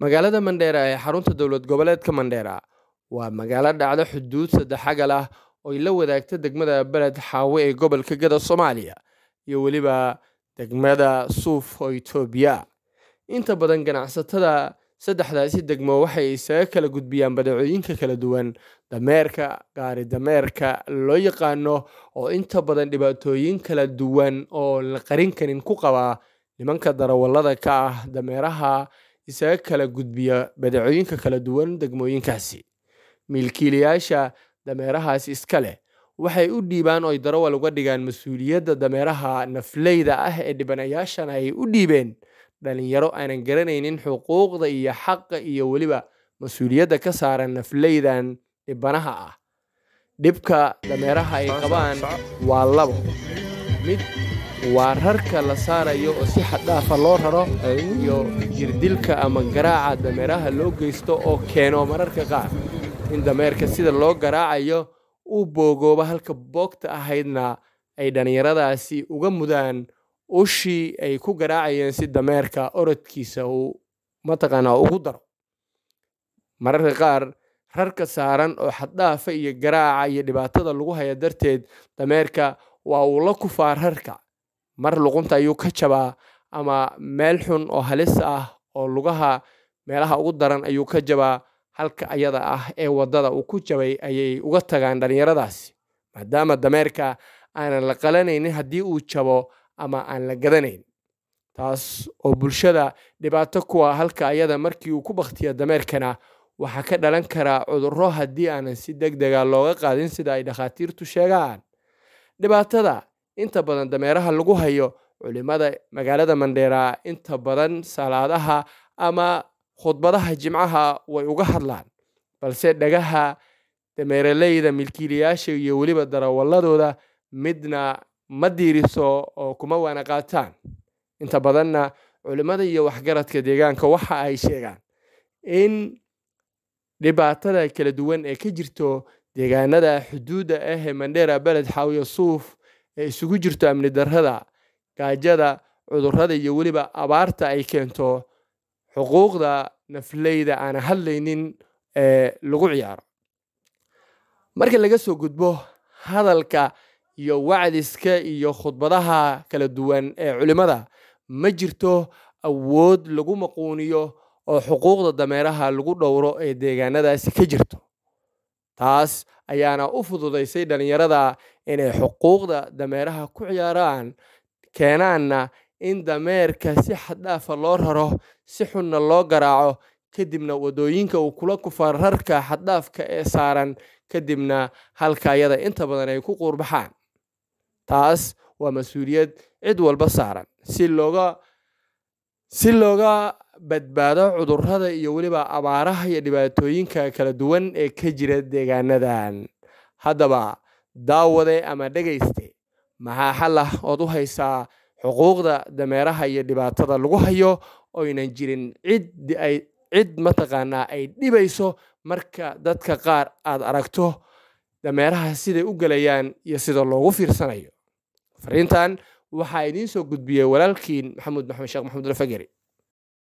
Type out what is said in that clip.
magaalada mandheera ee xarunta dowlad goboleedka mandheera waa magaalo dhacdo xuduud saddexagal ah oo ay la wadaagta degmada beled xaawe ee gobolka gada soomaaliya iyo weliba degmada suuf oo itoobiya inta badan ganacsatada saddexdaasi degmo waxay isaga kala gudbiyaan badeecooyinka kala duwan dameerka gaari dameerka loo yaqaano oo inta badan dhibaatooyin kala duwan oo la qarin karin ku qabaa nimanka darawallada ka ah dameeraha isaga kala gudbiya badeecooyinka kala duwan degmooyinkaasi milkiilayaasha dameerahaas iska leh waxay u dhiibaan oy darawal uga dhigaan mas-uuliyadda dameeraha nafleyda ah ee dhibanayaashana ay u dhiibeen dhalinyaro aanan garanaynin xuquuqda iyo xaqa iyo weliba mas-uuliyadda ka saaran nafleydan dhibanaha ah dhibka dameeraha ay qabaan waa labo mid waa rarka la saarayo oo si xaddhaafa loo raro iyo jirdilka ama garaaca dameeraha loo geysto oo keeno mararka qaar in dameerka sida loo garaacayo uu boogooba halka boogta ahaydna ay dhallinyaradaasi uga mudaan ushii ay ku garaacayeen si dameerka orodkiisa uu mataqaanaa ugu daro mararka qaar rarka saaran oo xaddhaafa iyo garaaca iyo dhibaatada lagu haya darteed dameerka waa uu la kufaa rarka mar luqunta ayuu ka jabaa ama meel xun oo halis ah oo lugaha meelaha ugu daran ayuu ka jabaa halka ayada ah ee waddada uu ku jabay ayay uga tagaan dhallinyaradaasi maadaama dameerka aanan la qalanaynin haddii uu jabo ama aan la gadanayn taas oo bulshada dhibaato kuwa halka ayada markii uu ku bakhtiya dameerkana waxaa ka dhalan karaa cudurro haddii aanan si deg dega looga qaadin sida ay dhakhaatiirtu sheegaan dhibaatada inta badan dameeraha lagu hayo culimada magaalada mandheera inta badan salaadaha ama khudbadaha jimcaha way uga hadlaan balse dhagaha dameeraleyda milkiilayaasha iyo weliba darawalladooda midna ma diiriso oo kuma waana qaataan inta badanna culimmada iyo waxgaradka deegaanka waxa ay sheegaan in dhibaatada kala duwan ee ka jirto deegaanada xuduudda ah ee mandheera beled xaawiya suuf ee isugu jirto amni darrada gaajada cudurrada iyo weliba abaarta ay keento xuquuqda nafleyda aan hadlaynin ee lagu ciyaaro marka laga soo gudbo hadalka iyo wacdiska iyo khudbadaha kala duwan ee culimmada ma jirto awood lagu maquuniyo oo xuquuqda dameeraha lagu dhowro ee deegaanadaasi ka jirto taas ayaana u fududaysay dhallinyarada inay xuquuqda dameeraha ku ciyaaraan keenaanna in dameerka si xaddhaafa loo raro si xunna loo garaaco kadibna waddooyinka uu kula kufa rarka xaddhaafka ee saaran kadibna halka ayada inta badan ay ku quurbaxaan taas waa mas-uuliyad cid walba saaran si looga si looga badbaado cudurrada iyo weliba abaaraha iyo dhibaatooyinka kala duwan ee ka jira deegaanadan haddaba daawade ama dhegayste maxaa xal ah ood u haysaa xuquuqda dameeraha iyo dhibaatada lagu hayo oynan jirin cid ay cid mataqaanaa ay dhibayso marka dadka qaar aad aragto dameeraha siday u gelayaan iyo sida loogu fiirsanayo fariintan waxaa idiin soo gudbiyey walaalkiin maxamuud maxamed sheekh maxamuud alfageri